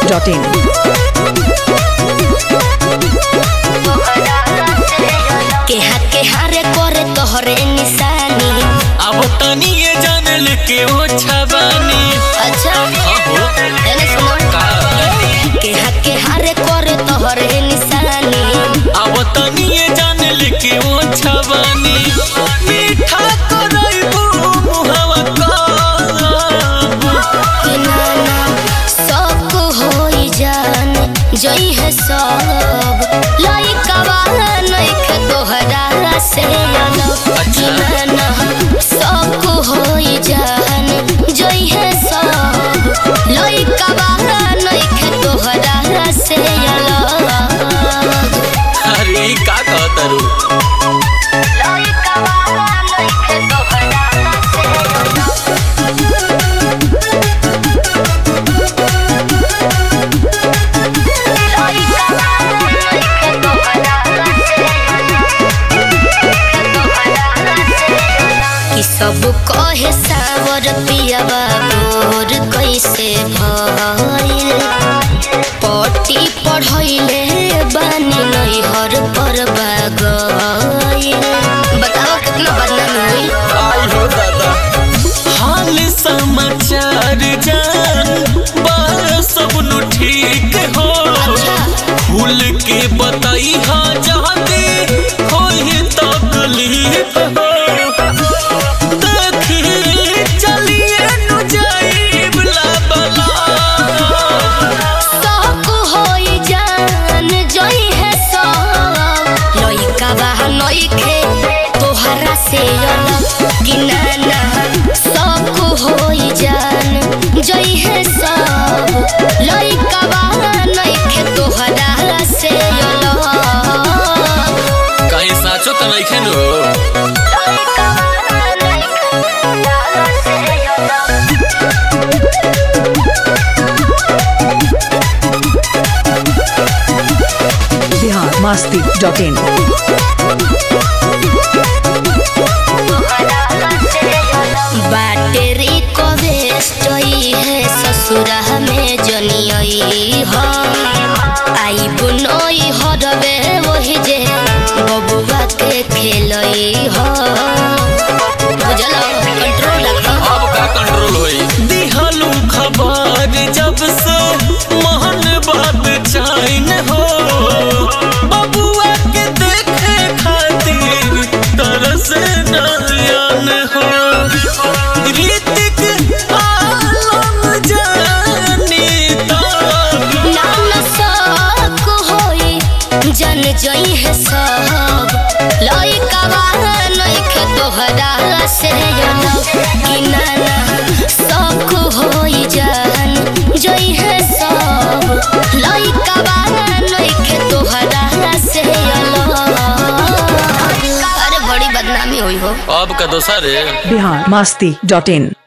masti.in. केहा केहारे करे तोहरे निशानी अब तनी ये जान लेके वो छबानी अच्छा अहो एने सुनो का केहा केहारे करे तोहरे निशानी अब तनी ये जान लेके वो छबानी मीठा करैबू मुहवा का कि नाना सब होई जान जई है सब लइकवा नइखे तोहरा से अलग कि नाना सब होई जान जई है सब लइकवा नइखे तोहरा से अलग अरे ई का कहतरू लइकवा नइखे तोहरा से अलग कि सब कहे सावर पियावा गोर कैसे भइल पटी पढ़ैले बानी नैहर पर बागइल बताओ कितना बदनामी हुई आई हो दादा हाल समाचार जान बस सब नु ठीक हो अच्छा खुल के बताई हाँ जाते कोई तकलीफ हो देखी चलिए नु जाइब ला बला सब होई जान जई है सब लइका बाह नइखे तोहरा से अलग कि नाना सब होई जान जई है सब लइका बाह नइखे तोहरा से अलग कहीं साचो तो नहीं खेनो लइका बाह नइखे तोहरा से अलग Bihar masti.in. बैटरी को वेस्ट है ससुरा में जनियई हम आई बुनई हरबे वही जे बबुआ के खेलई हम बुझल कंट्रोल रखो अब का कंट्रोल होई दिहलू खबर जब से महन बात चाइन हो बबुआ के देखे खातिर तरस नयन हो ऋतिक आलम जानी तो नाम शक होई जन जई है सब लइका बाह नइखे तोहरा से अलग कि नाना शक होई जान जई है सब लइका बाह नइखे तोहरा से अलग अरे बड़ी बदनामी हुई हो अब का दोसर है Bihar masti.in.